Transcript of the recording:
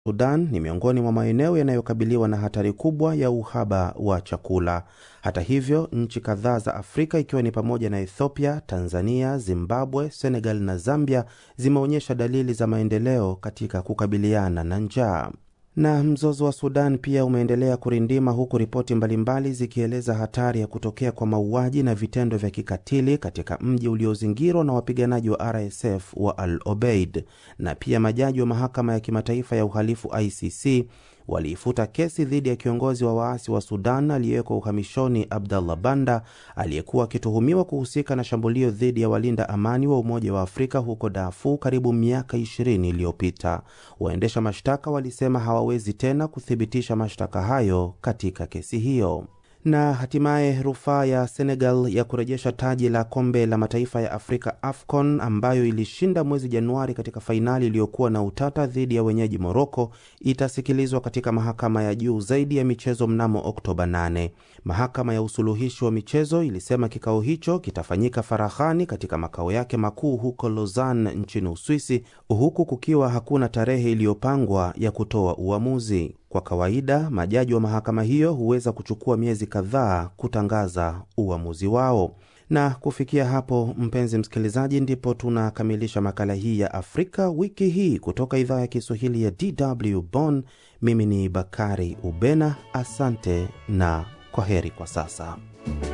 Sudan ni miongoni mwa maeneo yanayokabiliwa na hatari kubwa ya uhaba wa chakula. Hata hivyo, nchi kadhaa za Afrika ikiwa ni pamoja na Ethiopia, Tanzania, Zimbabwe, Senegal na Zambia zimeonyesha dalili za maendeleo katika kukabiliana na njaa. Na mzozo wa Sudan pia umeendelea kurindima huku ripoti mbalimbali zikieleza hatari ya kutokea kwa mauaji na vitendo vya kikatili katika mji uliozingirwa na wapiganaji wa RSF wa Al Obeid. Na pia majaji wa mahakama ya kimataifa ya uhalifu ICC waliifuta kesi dhidi ya kiongozi wa waasi wa Sudan aliyewekwa uhamishoni Abdallah Banda aliyekuwa akituhumiwa kuhusika na shambulio dhidi ya walinda amani wa Umoja wa Afrika huko Darfur karibu miaka 20 iliyopita. Waendesha mashtaka walisema hawawezi tena kuthibitisha mashtaka hayo katika kesi hiyo na hatimaye rufaa ya Senegal ya kurejesha taji la kombe la mataifa ya Afrika AFCON ambayo ilishinda mwezi Januari katika fainali iliyokuwa na utata dhidi ya wenyeji Moroko itasikilizwa katika mahakama ya juu zaidi ya michezo mnamo Oktoba 8. Mahakama ya usuluhishi wa michezo ilisema kikao hicho kitafanyika faraghani katika makao yake makuu huko Lausanne nchini Uswisi, huku kukiwa hakuna tarehe iliyopangwa ya kutoa uamuzi. Kwa kawaida majaji wa mahakama hiyo huweza kuchukua miezi kadhaa kutangaza uamuzi wao. Na kufikia hapo, mpenzi msikilizaji, ndipo tunakamilisha makala hii ya Afrika wiki hii kutoka idhaa ya Kiswahili ya DW Bonn. Mimi ni Bakari Ubena, asante na kwa heri kwa sasa.